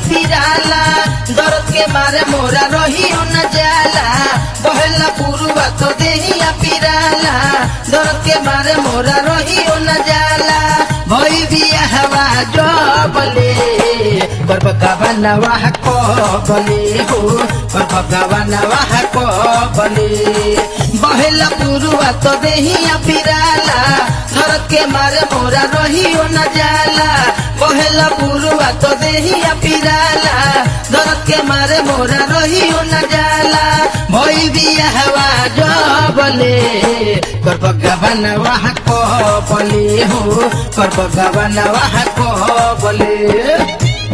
पिराला दर्द के मारे मोरा रहियो न जाला बहेला पुरुआ तो देहिया पिराला दर्द के मारे मोरा रहियो न जाला भई बिया हवा जबले पर भगवान वाह को बले हो पर भगवान वाह को बले बहेला पुरुआ तो देहिया पिराला दर्द के मारे मोरा रहियो न जाला बहेला पुरुआ तो देहिया पिराला दर्द के मारे मोरा रहियो न जाला भई बिया हवा जबले कर भगवान वाह को बले हो कर भगवान वाह को बले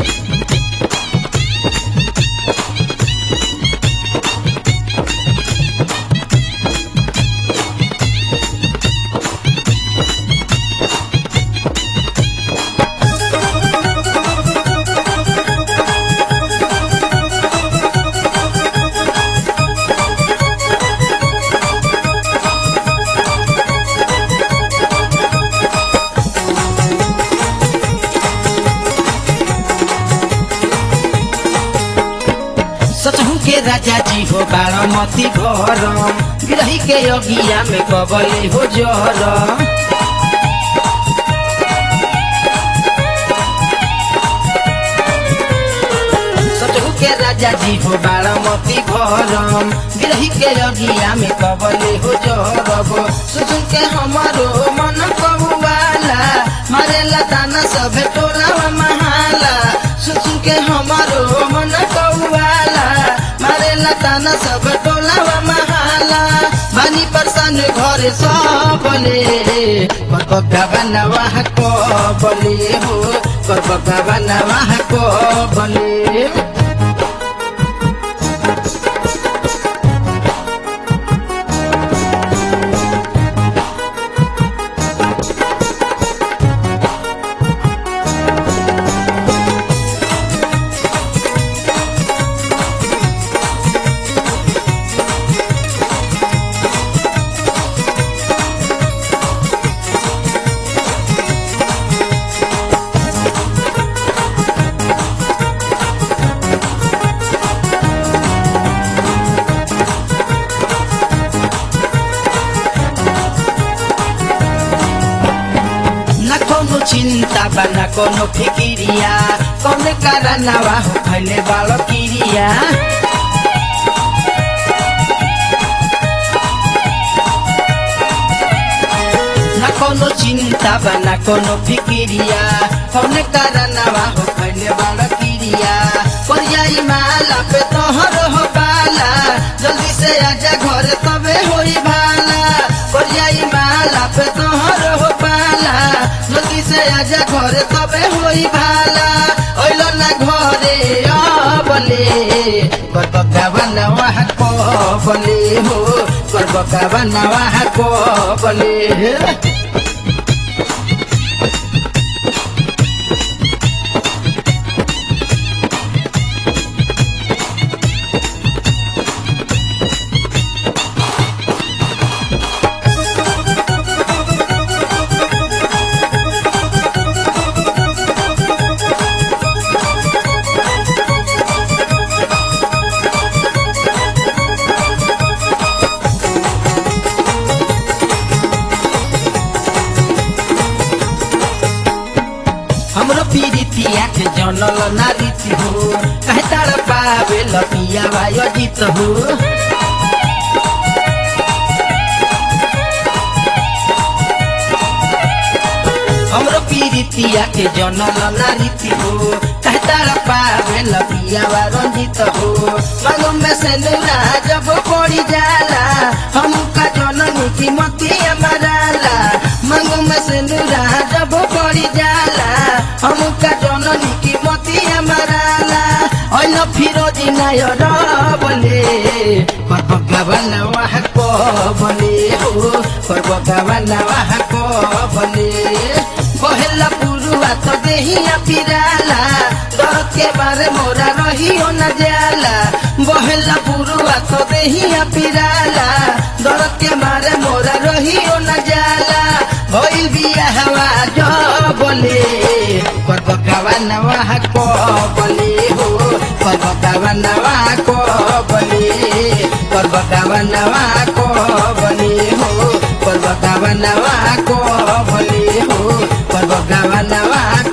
सचहु के राजा जी हो बारामती घर गिरही के अगिया में कबले हो जर सचहु के राजा जी हो बारामती घर गिरही के अगिया में कबले हो जरब सुसुन के हमारो मन कबुआला मारेला दाना सब टोलावा महाला सुसुन के हमारो मन कौआला मारेला ताना सब टोलावा महाला बानी परसान घर सबले कर भगवान वाह को बले हो कर भगवान वाह को बले न कोनो चिंता बा न कोनो फिकिरिया कौन कारनावा हो खैले बालो किरिया न कोनो चिंता बा न कोनो फिकिरिया कौन कारनावा हो खैले बालो किरिया कोरियाई माला पे तोहर हो बाला जल्दी से आजा घर तबे होई भाला कोरियाई माला पे तोहर हो बाला जल्दी से आजा घर तबे होई भाला ओइलो ना घरे अबले कर भगवान वाह को बले हो कर भगवान वाह को बले हमरो पीरितिया के जनल नारीति हो कहे तार पावे लपिया भाई अजित हो हमरो पीरितिया के जनल नारीति हो कहे तार पावे लपिया भाई रंजित हो मानो में से नूरा जब पड़ी जाला हम का जननी की मती मराला मांगो में से नूरा जब पड़ी जाला हम का जननी की मती मराला ओइल फिरोजी नायर बले पर भगवान वाह को बले हो पर भगवान वाह को बले बहेला पुरुआ तो देहिया पिराला दर्द के बारे मोरा रहियो न जाला बहेला पुरुआ तो देहिया पिराला दर्द के मारे मोरा रहियो न जाला भइल बिया हवा जो बोले कर भगवान वाह को बोले हो पर्वतावनवा को बने पर्वतावनवा को बने हो पर्वतावनवा को बने हो पर्वतावनवा